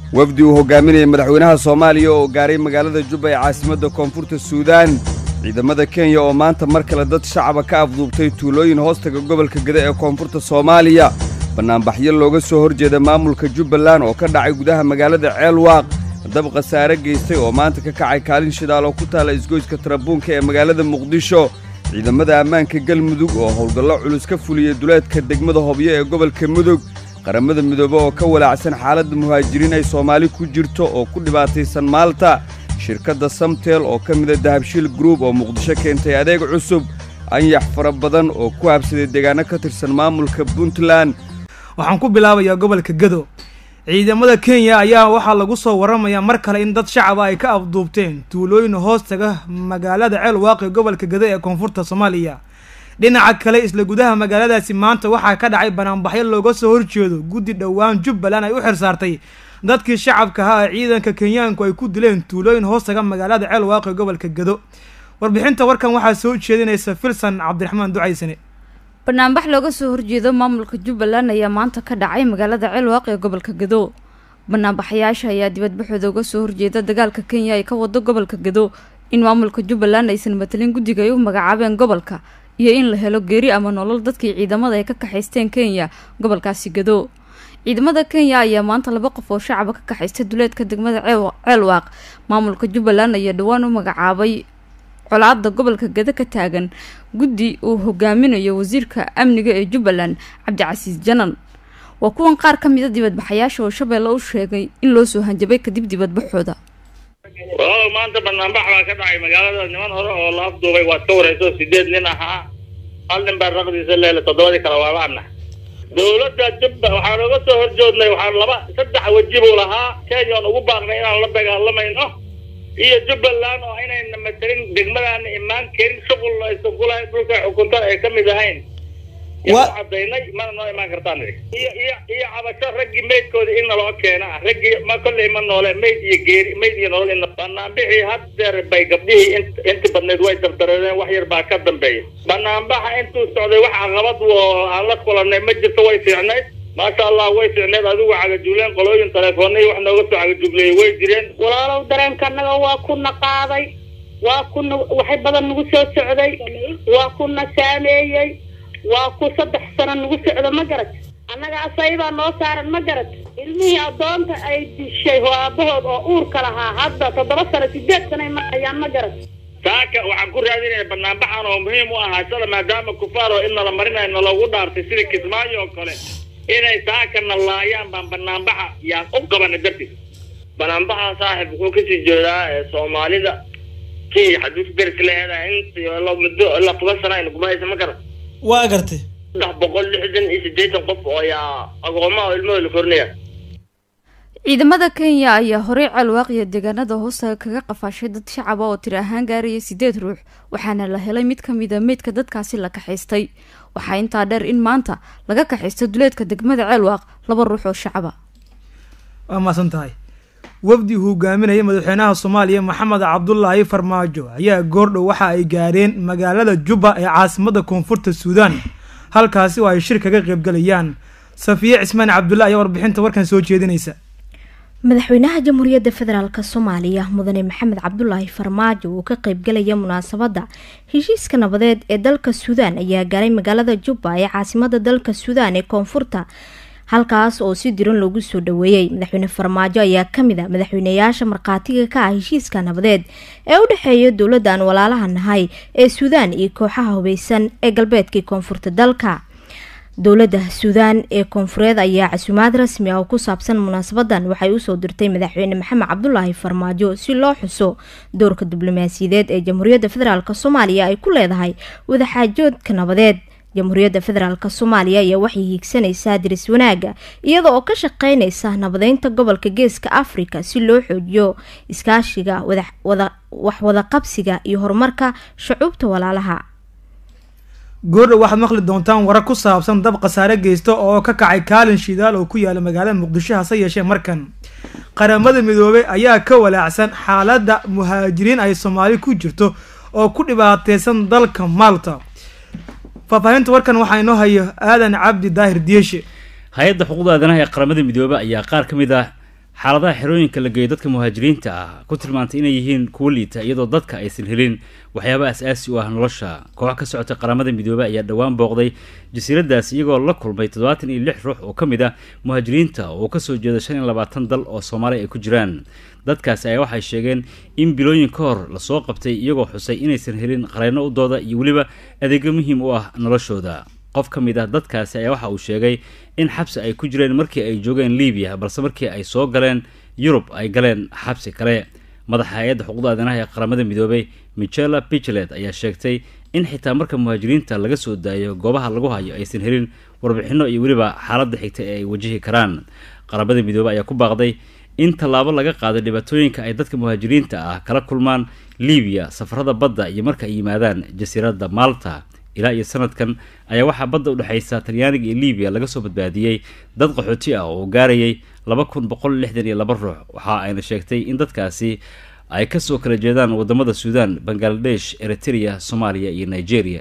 wafdi uu hogaaminayay madaxweynaha soomaaliya oo gaaray magaalada jubba ee caasimadda koonfurta suudaan ciidamada kenya oo maanta mar kale dad shacaba ka afduubtay tuulooyin hoostaga gobolka geda ee koonfurta soomaaliya bannaanbaxyo looga soo hor jeeda maamulka jubbaland oo ka dhacay gudaha magaalada ceelwaaq dab khasaare geystay oo maanta ka kacay kaalin shidaal oo ku taalla isgoyska tarabuunka ee magaalada muqdisho ciidamada ammaanka galmudug oo howlgallo culus ka fuliyey duleedka degmada hobyo ee gobolka mudug qaramada midoobe oo ka walaacsan xaaladda muhaajiriin ay soomaali ku jirto oo ku dhibaataysan maalta shirkadda samtel oo ka mida dahabshiil gruub oo muqdisho keentay adeeg cusub anyax fara badan oo ku habsaday deegaanno ka tirsan maamulka puntland waxaan ku bilaabayaa gobolka gado ciidamada kenya ayaa waxaa lagu soo waramayaa mar kale in dad shacaba ay ka afduubteen tuulooyin hoostaga magaalada ceel waaqi gobolka gado ee koonfurta soomaaliya dhinaca kale isla gudaha magaaladaasi maanta waxaa ka dhacay banaanbaxyo looga soo horjeedo guddi dhowaan jubbaland ay u xirsaartay dadkii shacabka ahaa ee ciidanka kenyaanku ay ku dileen tuulooyin hoostaga magaalada ceel waaqi gobolka gado warbixinta warkan waxaa soo jeedinaysa filsan cabdiraxmaan ducaysane banaanbax looga soo horjeedo maamulka jubbaland ayaa maanta ka dhacay magaalada ceelwaaq ee gobolka gado banaanbaxayaasha ayaa dibadbaxooda uga soo horjeeda dagaalka kenya ay ka wado gobolka gado in maamulka jubbaland aysan matelin guddiga ay u magacaabeen gobolka iyo in la helo geeri ama nolol dadkii ciidamada ay ka kaxaysteen kenya gobolkaasi gado ciidamada kenya ayaa maanta laba qof oo shacaba ka kaxaystay duleedka degmada ceelwaaq maamulka jubbaland ayaa dhowaan u magacaabay colaada gobolka gado ka taagan guddi uu hogaaminayo wasiirka amniga ee jubbaland cabdicasiis janan waa kuwan qaar ka mida dibadbaxayaasha oo shabeelle u sheegay in loo soo hanjabay kadib dibadbaxooda walaal maanta banaanbax baa ka dhacay magaalada niman hore oo la afduubay waad ka wareyso sideed nin ahaa hal nin baa raqdiisa leele toddobadii kale waa laana dowladda jubba waxaan uga soo horjoodnay waxaan laba saddex weji buu lahaa kenya oon ugu baaqnay inaan la dagaalamayno iyo jubbaland oo inayna matelin degmadaana imaan karin shuqul aysan kulahayn dhulka xukuntada ay ka mid ahayn yaan cadaynay mana noo imaan kartaan iyo iyo iyo cabasho raggii maydkooda in naloo keena ah raggii ma kolley ma noole mayd iyo geeri mayd iyo nolol in banaanbixii haddeer bay gabdhihii int inti badnayd way dardareereen wax yar baa ka dambeeya banaanbaxa intuu socday wax caqabad oo aan la kulanay ma jirto way fiicnayd maasha allah way fiicneed adigu cagajuuleen qolooyin telefoonai wax nooga soo cagajugleeyay way jireen walaalow dareenkanaga waa kuna qaaday waa kuna waxay badan nagu soo socday waa kuna saameeyey waa ku saddex sano nagu socdo ma garat annaga asaybaa noo saaran ma garat ilmihii addoonta ay dishay oo aabahood oo uurka lahaa hadda toddoba sano sideed sanay marayaan ma garat saaka waxaan ku raadinaya banaanbaxan oo muhiim u ahaa shala maadaama kufaar oo in nala marinayo naloogu dhaartay sida kismaayo oo kale inay saakana laayaan baan banaanbaxa yaan u qabana dartiis banaanbaxa saaxib wuxuu kasii jeedaa soomaalida kenya xaduus deris leedahay in muddo ilaa toban sana aynu gumaysa ma garan waa gartay saddex boqol lixdan iyo sideetan qof oo ayaa agoomaha oo ilmahooda la korinaya ciidamada kenya ayaa horey ceelwaaqiya deegaanada hoostaga kaga qafaashay dad shacaba oo tiri ahaan gaaraya sideed ruux waxaana la helay mid ka mida meydka dadkaasi la kaxaystay waxaa intaa dheer in maanta laga kaxaystay duleedka degmada ceelwaaq laba ruux oo shacaba waa maasan tahay wafdi hogaaminaya madaxweynaha soomaaliya maxamed cabdulaahi farmaajo ayaa goordhow waxa ay gaareen magaalada jubba ee caasimada koonfurta suudaan halkaasi oo ay shir kaga qaybgalayaan safiye cismaan cabdulla ayaa warbixinta warkan soo jeedinaysa madaxweynaha jamhuuriyadda federaalk soomaaliya mudane maxamed cabdulaahi farmaajo uu ka qeybgalaya munaasabadda heshiiska nabadeed ee dalka suudaan ayaa gaaray magaalada jubba ee caasimada dalka suudaan ee koonfurta halkaas oo si diran loogu soo dhaweeyey madaxweyne farmaajo ayaa kamid a madaxweyneyaasha markhaatiga ka ah heshiiska nabadeed ee u dhexeeya dowladdan walaalaha nahay ee suudaan iyo kooxaha hubeysan ee galbeedkii koonfurta dalka dowladda suudaan ee koonfureed ayaa casuumaad rasmi ah oo ku saabsan munaasabadan waxay usoo dirtay madaxweyne maxamed cabdulaahi farmaajo si loo xuso doorka diblomaasiyadeed ee jamhuuriyadda federaalk soomaaliya ay ku leedahay wadaxaajoodka nabadeed jamhuuriyadda federaalk soomaaliya ayaa waxay hiigsanaysaa diris wanaaga iyada oo ka shaqeynaysa nabadeynta gobolka geeska afrika si loo xoojiyo iskaashiga waxwadaqabsiga iyo horumarka shucuubta walaalaha goordhow waxaad maqli doontaan warar ku saabsan dab khasaare geysta oo ka kacay kaalin shidaal oo ku yaala magaalada muqdisho hase yeeshee markan qaramada midoobay ayaa ka walaacsan xaaladda muhaajiriin ay soomaali ku jirto oo ku dhibaateysan dalka malta faahfaahinta warkan waxaa inoo hayo aadan cabdi daahir dieshe hay-adda xuquuqda aadanaha ee qaramada midoobey ayaa qaar ka mid ah xaaladaha xerooyinka la geeyo dadka muhaajiriinta ah ku tilmaantay inay yihiin kuwo liita iyadoo dadka aysan helin waxyaaba as-aasi u ah nolosha koox ka socota qaramada midoobey ayaa dhowaan booqday jasiiradaas iyagoo la kulmay toddobaatan iyo lix ruux oo ka mid ah muhaajiriinta oo kasoo jeeda shan iyo labaatan dal oo soomaaliya ay ku jiraan dadkaasi ayaa waxay sheegeen in bilooyin ka hor lasoo qabtay iyagoo xusay inaysan helin qareyno u dooda iyo weliba adeegyo muhiim u ah noloshooda qof ka mid ah dadkaasi ayaa waxa uu sheegay in xabsi ay ku jireen markii ay joogeen libiya balse markii ay soo galeen yurub ay galeen xabsi kale madaxa hay-adda xuquuqda aadanaha ee qaramada midoobey michela pichelet ayaa sheegtay in xitaa marka muhaajiriinta laga soo daayo goobaha lagu hayo aysan helin warbixino iyo weliba xaaladda xigta ee ay wajihi karaan qaramada midoobey ayaa ku baaqday in tallaabo laga qaaday dhibaatooyinka ay dadka muhaajiriinta ah kala kulmaan libiya safarada badda iyo marka ay yimaadaan jasiiradda malta ilaa iyo sanadkan ayaa waxaa badda udhexaysa talyaaniga iyo libiya laga soo badbaadiyey dad qaxooti ah oo gaarayay laba kun boqol lixdan iyo laba ruux waxa ayna sheegtay in dadkaasi ay kasoo kala jeedaan wadamada suudan bangaladesh eritrea soomaaliya iyo nigeria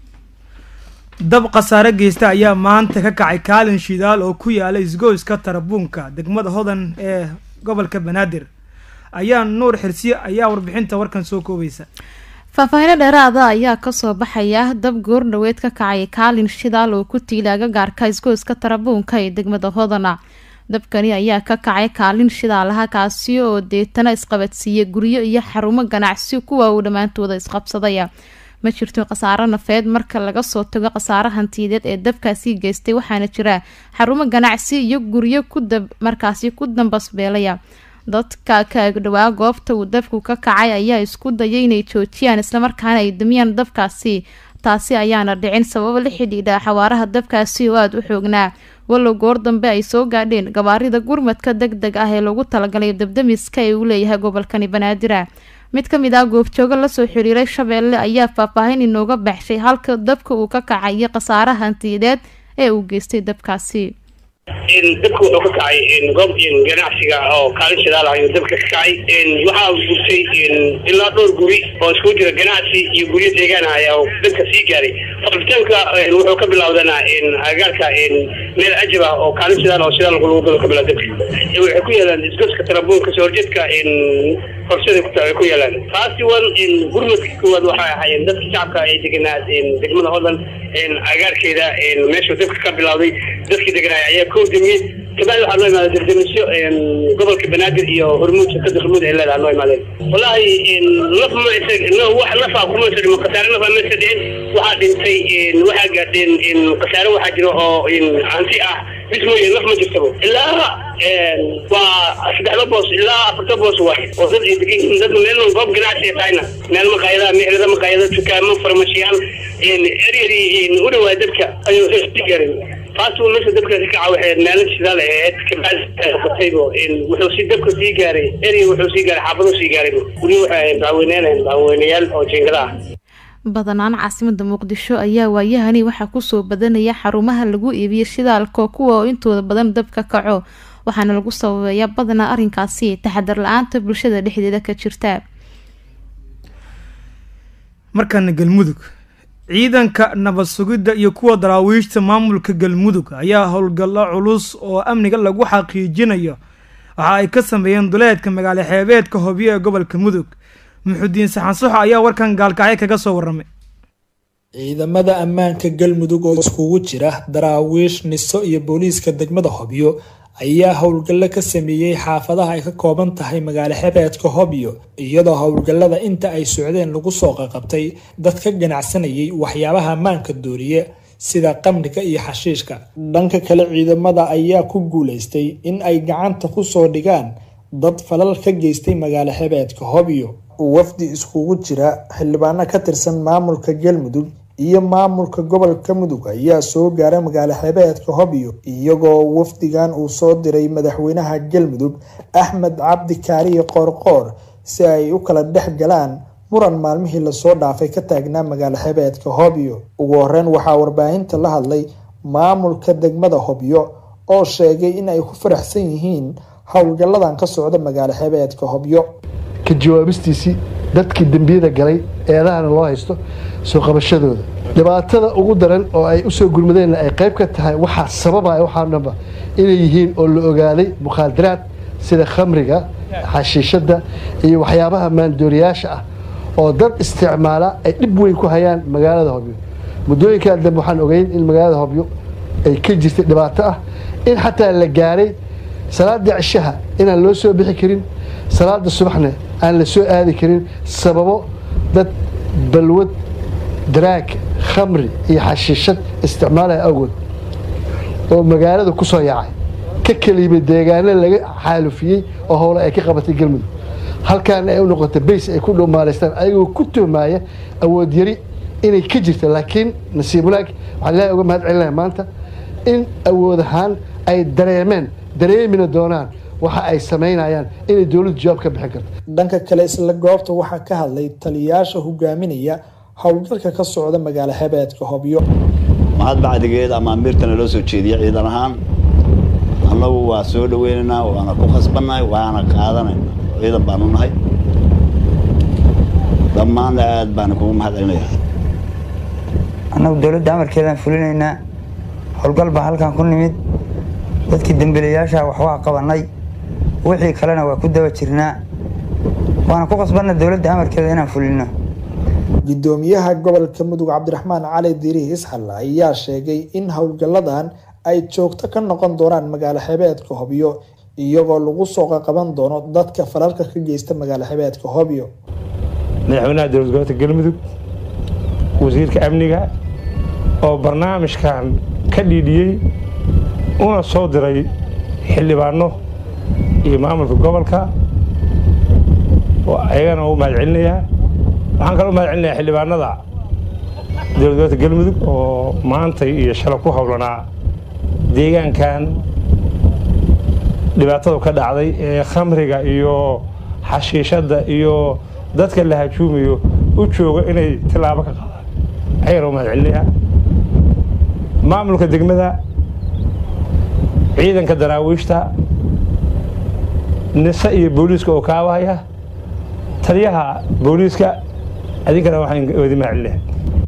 dab khasaare geysta ayaa maanta ka kacay kaalin shidaal oo ku yaala isgoyska tarabuunka degmada hodan ee gobolka banaadir ayaa nuur xirsiye ayaa warbixinta warkan soo koobaysa faahfaahino dheeraada ayaa kasoo baxaya dab goordhaweed ka kacay kaalin shidaal oo ku tiilaaga gaarka isgoyska tarabuunka ee degmada hodana dabkani ayaa ka kacay kaalin shidaalaha kaasi oo deetana isqabadsiiyey guryo iyo xarumo ganacsi kuwa uu dhammaantooda isqabsadaya ma jirto khasaaro nafeed marka laga soo tago khasaaro hantiyadeed ee dabkaasi geystay waxaana jira xarumo ganacsi iyo guryo markaasi ku dambasbeelaya dadka ka agdhawaa goobta uu dabku ka kacay ayaa isku dayay inay joojiyaan islamarkaana ay dumiyaan dabkaasi taasi ayaana dhicin sababo la xidhiidha xawaaraha dabkaasi oo aada u xoognaa wallow goor dambe ay soo gaadheen gabaarida gurmadka deg deg ah ee lagu talagalay dabdamiska ee uu leeyahay gobolkani banaadir mid ka mid ah goobjoogo lasoo xiriiray shabeelle ayaa faahfaahin inooga baxshay halka dabka uu ka kacay iyo khasaare hantiyadeed ee uu geystay dabkaasi dabka wuxuu ka kacay goob ganacsiga oo kaalin shidaal ah ayuu dabka ka kacay waxaa gurtay ilaa dhowr guri oo iskugu jira ganacsi iyo guryo deegaan ah ayaa dabka sii gaaray faqritaanka wuxuu ka bilowdanaa agaarka meel ajab ah oo kaalin shidaal oo shidaal lagu galo ka bilaa dabka waxay ku yaalaan isgoska tarabuunka soo horjeedka horshada ay ku yaalaan taasi wan gurmadka koowaad waxay ahaayeen dadka shacabka ay deganaa degmada hodan agaarkeeda meeshuu dabka ka bilowday dadkii deganaa ayaa koo damiyey kabacdi waxaa noo imaadeen dardamisyo gobolka banaadir iyo hormuud shirkada hormuud ay leedaha noo imaadeen wallahi naf ma isa wax nafa kuma isa dhimo khasaare nafa ma isa dhicin waxaa dhintay waxaa gaadheen khasaare waxaa jiro oo hanti ah bis mooye naf ma jirtabo ilaa waa saddexda boos ilaa afarta boos waay oo dad ay degan yihiin dad meel goob ganacsi ay tahayna meel maqaayadaha meherada maqaayada dukaamo farmashiyaal eryadii u dhawaa dabka ayuu sii gaarin taasi meesha dabka ka kaca waxay maalin shidaal ahayd kabacdiqataybo wuxuu si dabka sii gaaray erya wuxuu sii gaaray xaafaduu sii gaaray weli waxay dacweyneenayn dacweynayaal oo jiingada ah badanaan caasimada muqdisho ayaa waayahani waxaa kusoo badanaya xarumaha lagu iibiyo shidaalka kuwa oo intooda badan dab ka kaco waxaana lagu sababeeyaa badanaa arrinkaasi taxadar la-aanta bulshada dhexdeeda ka jirta markana galmudug ciidanka nabad sugidda iyo kuwa daraawiishta maamulka galmudug ayaa howlgallo culus oo amniga lagu xaqiijinayo waxa ay ka sameeyeen duleedka magaalo xeebeedka hobyo ee gobolka mudug muxudiin saxansuxo ayaa warkan gaalkacyo kaga soo waramay ciidamada ammaanka galmudug oo iskugu jira daraawiish niso iyo booliiska degmada hobyo ayaa howlgallo ka sameeyey xaafadaha ay ka kooban tahay magaalo xebeedka hobyo iyadoo howlgallada inta ay socdeen lagu soo qaqabtay dad ka ganacsanayay waxyaabaha ammaanka dooriye sida qamriga iyo xashiishka dhanka kale ciidamada ayaa ku guuleystay in ay gacanta kusoo dhigaan dad falal ka geystay magaalo xebeedka hobyo wafdi iskugu jira xildhibaano ka tirsan maamulka galmudug iyo maamulka gobolka mudug ayaa soo gaaray magaalo xebeedka hobyo iyagoo wafdigan uu soo diray madaxweynaha galmudug axmed cabdi kaariye qoorqoor si ay u kala dhex galaan muran maalmihii lasoo dhaafay ka taagnaa magaalo xebeedka hobyo ugu horeyn waxaa warbaahinta la hadlay maamulka degmada hobyo oo sheegay in ay ku faraxsan yihiin howlgalladan ka socda magaalo xebeedka hobyo ka jawaabistiisii dadkii dembiyada galay eedahana loo haysto soo qabashadooda dhibaatada ugu daran oo ay usoo gurmadeenna ay qayb ka tahay waxaa sababaya waxaa dhanba inay yihiin oo la ogaaday mukhaadaraad sida khamriga xashiishadda iyo waxyaabaha maandooriyaasha ah oo dad isticmaala ay dhib weyn ku hayaan magaalada hobyo muddooyinkaa dambe waxaan ogeyn in magaalada hobyo ay ka jirtay dhibaato ah in xataa la gaaray salaada cishaha inaan loo soo bixi karin salaada subaxna aan la soo aadi karin sababo dad balwad daraag khamri iyo xashiishad isticmaalaya awgood oo magaalada ku soo yaacay ka keliyimay deegaano laga xaalufiyey oo howle ay ka qabatay galmudug halkaana ay u noqotay bays ay ku dhumaalaystaan ayagoo ku tuhmaaya awood yari inay ka jirta laakiin nasiib wanaag waxaan ilaahay uga mahad celinaya maanta in awood ahaan ay dareemeen dareemina doonaan waxa ay samaynayaan inay dowladdu jawaab ka bixin karto dhanka kale isla goobta waxaa ka hadlay taliyayaasha hogaaminaya howlgalka ka socda magaalo xebeedka hobyo mahad bacdigeed ama amiirtana loo soo jeediya ciidan ahaan annagu waa soo dhaweynaynaa waana ku khasbannahay waana qaadanayna ciidan baanu nahay dhammaanna aad baana kugu mahad celinaya annagu dowladda amarkeedaan fulinaynaa howlgal baa halkan ku nimid dadkii dembiilayaasha wax waa qabannay wixii kalena waa ku daba jirnaa waana ku qasbanna dowladda amarkeeda inaan fulino gudoomiyaha gobolka mudug cabdiraxmaan cali diri isxal ayaa sheegay in howlgalladan ay joogto ka noqon doonaan magaalo xebeedka hobyo iyagoo lagu soo qaqaban doono dadka falalka ka geysta magaalo xebeedka hobyo madaxweynaha dowlad gobolka galmudug wasiirka amniga oo barnaamijkan ka dhiidhiyey una soo diray xildhibaano iyo maamulka gobolka ayagana u mahad celinayaa waxaan kaloo mahad celinayaa xildhibaanada dowlad gobolka galmudug oo maantay iyo shalay ku howlanaa deegaankan dhibaatadu ka dhacday ee khamriga iyo xashiishadda iyo dadka la hajuumayo u jooga inay tilaabo ka qaadaan ayagana u mahad celinayaa maamulka degmada ciidanka daraawiishta nise iyo booliiska oo kaabahaya taliyaha booliiska adinkana waxaan wadi mahad celinayaa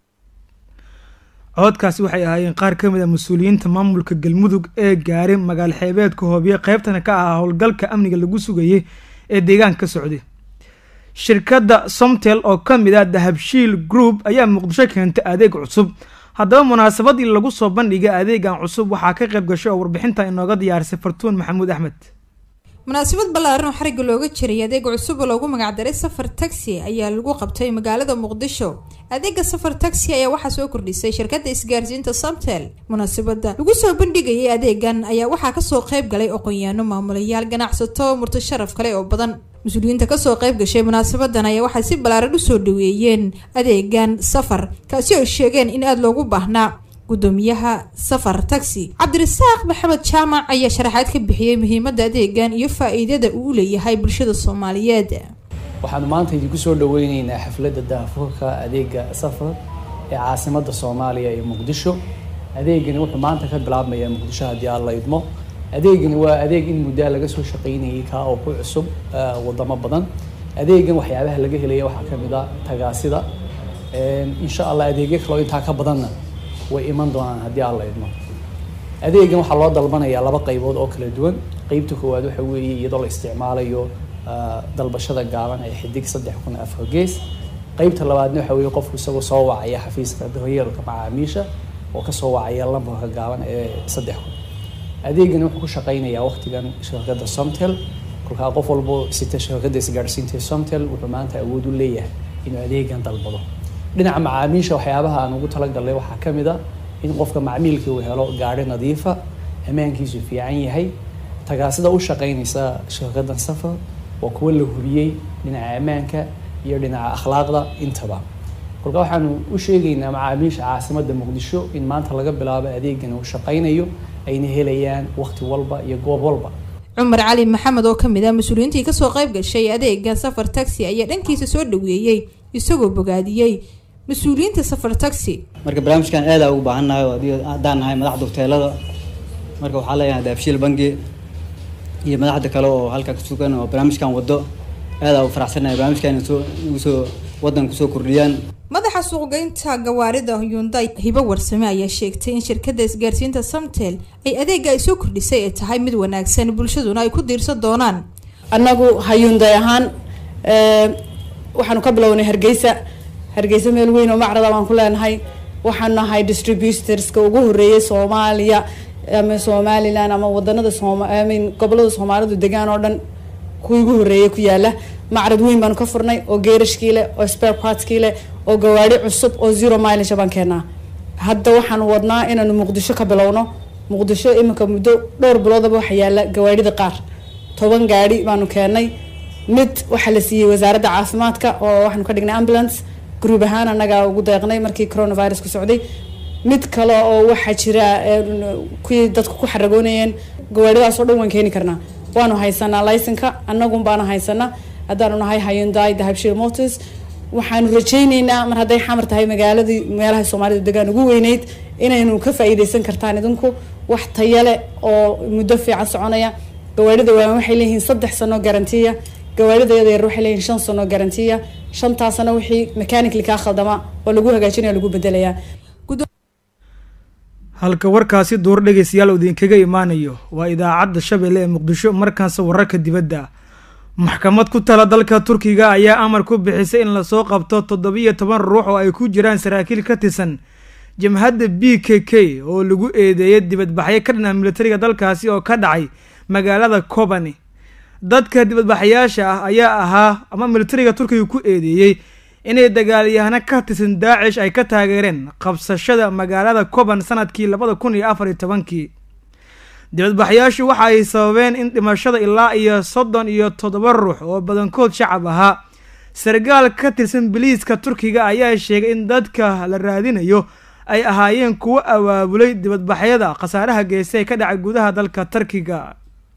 codkaasi waxay ahaayeen qaar ka mid a mas-uuliyiinta maamulka galmudug ee gaaray magaalo xeebeedka hoobiye qeybtana ka ahaa howlgalka amniga lagu sugayay ee deegaanka ka socday shirkadda somtel oo ka mid ah dahabshiil group ayaa muqdisho keentay adeeg cusub haddaba munaasabadii lagu soo bandhigay adeegan cusub waxaa ka qayb gashay oo warbixinta inooga diyaarisay fartuun maxamuud axmed munaasabad ballaaran oo xariga looga jiray adeeg cusub oo loogu magacdaray safar taxi ayaa lagu qabtay magaalada muqdisho adeega safar taxi ayaa waxaa soo kordhisay shirkadda isgaarsiinta samtel munaasabada lagu soo bandhigayay adeegan ayaa waxaa kasoo qayb galay aqoonyaano maamulayaal ganacsato murto sharaf kale oo badan mas-uuliyiinta kasoo qayb gashay munaasabadan ayaa waxay si ballaaran usoo dhaweeyeen adeegan safar kaasi oo sheegeen in aada loogu baahnaa gudoomiyaha safar taxi cabdirasaaq maxamed jaamac ayaa sharaxaad ka bixiyey muhiimada adeegan iyo faa-iidada uu u leeyahay bulshada soomaaliyeed waxaanu maanta idinku soo dhaweyneynaa xafladda daafurka adeega safar ee caasimada soomaaliya ee muqdisho adeegani wuxuu maanta ka bilaabmayaa muqdisho haddii aan la idmo adeegani waa adeeg in muddaa laga soo shaqeynayay kaa oo ku cusub wadamo badan adeegan waxyaabaha laga helaya waxaa kamid a tagaasida insha allah adeegyo kaloo intaa ka badanna way iman doonaan haddii aan la idmo adeegan waxaa loo dalbanayaa laba qaybood oo kala duwan qeybta koowaad waxa weeye iyadoo la isticmaalayo dalbashada gaaban ee xidig saddex kun afar gees qeybta labaadna waxa weeye qofku isagoo soo wacaya xafiiska daryeelka macaamiisha oo kasoo wacaya lambarka gaaban ee saddex kun adeegani wuxuu ku shaqeynayaa waqtigan shirkadda somtel kolkaa qof walbo sita shirkadda isgaadhsiinta somtel wuxuu maanta awood u leeyahay inuu adeegan dalbado dhinaca macaamiisha waxyaabaha aan ugu talagalnay waxaa ka mid a in qofka macmiilkii uu helo gaari nadiifa ammaankiisu fiican yahay tagaasida u shaqeynaysa shirkaddan safar waa kuwa la hubiyey dhinaca ammaanka iyo dhinaca akhlaaqda intaba kolka waxaanu u sheegaynaa macaamiisha caasimadda muqdisho in maanta laga bilaabo adeegan uu shaqeynayo ayna helayaan waqti walba iyo goob walba cumar cali maxamed oo kamid ah mas-uuliyiintii kasoo qayb gashay adeega safar taxi ayaa dhankiisa soo dhaweeyey isagoo bogaadiyey mas-uuliyiinta safar taxi marka barnaamijkan aada ugu baahannahay oo haddaan nahay madaxda hoteelada marka waxaa leeyahay daabshiil bangi iyo madaxda kale oo halkaa ku sugan oo barnaamijkan wado aada u faraxsanahay barnaamijkan soo igu soo waddan kusoo kordhiyaan madaxa suuqgeynta gawaarida hyundai hibo warsame ayaa sheegtay in shirkadda isgaarsiinta samtel ay adeega ay soo kordhisay ay tahay mid wanaagsan bulshaduna ay ku diirsan doonaan annagu hayunday ahaan waxaanu ka bilownay hargeysa hargeysa meel weyn oo macrada baan ku leenahay waxaan nahay distributorska ugu horeeyay soomaaliya ama somalilan ama wadanada somin gobolada soomaalidu degaan oo dhan kuwii ugu horeeyay ku yaala macrad weyn baanu ka furnay oo geerashkii leh oo spare partskii leh oo gawaari cusub oo zero mileage baan keenaa hadda waxaanu wadnaa inaanu muqdisho ka bilowno muqdisho iminka muddo dhowr biloodaba waxa yaala gawaarida qaar toban gaari baanu keenay mid waxaa la siiyey wasaaradda caafimaadka oo waxaanu ka dhignay ambulance gruub ahaan annagaa ugu deeqnay markii coronavirus ku socday mid kale oo waxaa jira kuwii dadku ku xaragoonayeen gawaaridaas oo dhan waan keeni karnaa waanu haysanaa laysanka annagun baana haysanaa haddaanu nahay hyundai dahabshil motors waxaanu rajayneynaa mar hadday xamar tahay magaaladii meelaha soomaalida degaan ugu weyneyd inaynu ka faa-iideysan kartaan idinku wax tayale oo muddo fiican soconaya gawaarida waawan waxay leeyihiin saddex sano garantiya gawaarida yada yar waxay leeyihiin shan sano garantiya shantaasna wixii mechanically kaa khaldama oo lagu hagaajinaya lagu bedelayaa halka warkaasi duur dhegeystayaal idinkaga imaanayo waa idaacadda shabeelle ee muqdisho markaanse wararka dibadda maxkamad ku tala dalka turkiga ayaa amar ku bixisay in lasoo qabto toddobiyo toban ruux oo ay ku jiraan saraakiil ka tirsan jamhadda b k k oo lagu eedeeyay dibadbaxyo ka dhanaa militariga dalkaasi oo ka dhacay magaalada kobani dadka dibadbaxayaasha ah ayaa ahaa ama militariga turkiga ku eedeeyey inay dagaalyahano ka tirsan daacish ay ka taageereen qabsashada magaalada koban sanadkii labada kun iyo afar iyo tobankii dibadbaxyaashu waxa ay sababeen in dhimashada ilaa iyo soddon iyo toddoba ruux oo badankood shacab ahaa sargaal ka tirsan biliiska turkiga ayaa sheegay in dadka la raadinayo ay ahaayeen kuwo abaabulay dibadbaxyada khasaaraha geystay ka dhacay gudaha dalka turkiga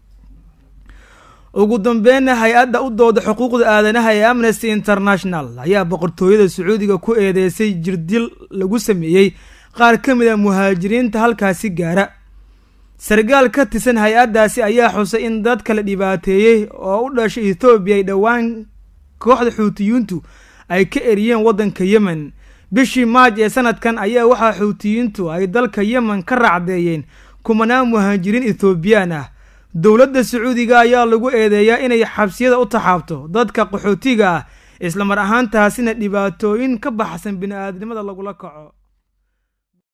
ugu dambeynna hay-adda u dooda xuquuqda aadanaha ee amnesty international ayaa boqortooyada sacuudiga ku eedeysay jirdil lagu sameeyey qaar ka mid a muhaajiriinta halkaasi gaara sargaal ka tirsan hay-addaasi ayaa xusay in dadka la dhibaateeyey oo u dhashay ethoobiya ay dhowaan kooxda xuutiyiintu ay ka eriyeen waddanka yemen bishii maaj ee sanadkan ayaa waxaa xuutiyiintu ay dalka yemen ka raacdeeyeen kumanaan muhaajiriin ethoobiyan ah dowladda sacuudiga ayaa lagu eedeeyaa inay xabsiyada u taxaabto dadka qaxootiga ah islamar ahaantaasina dhibaatooyin ka baxsan bini-aadnimada lagula kaco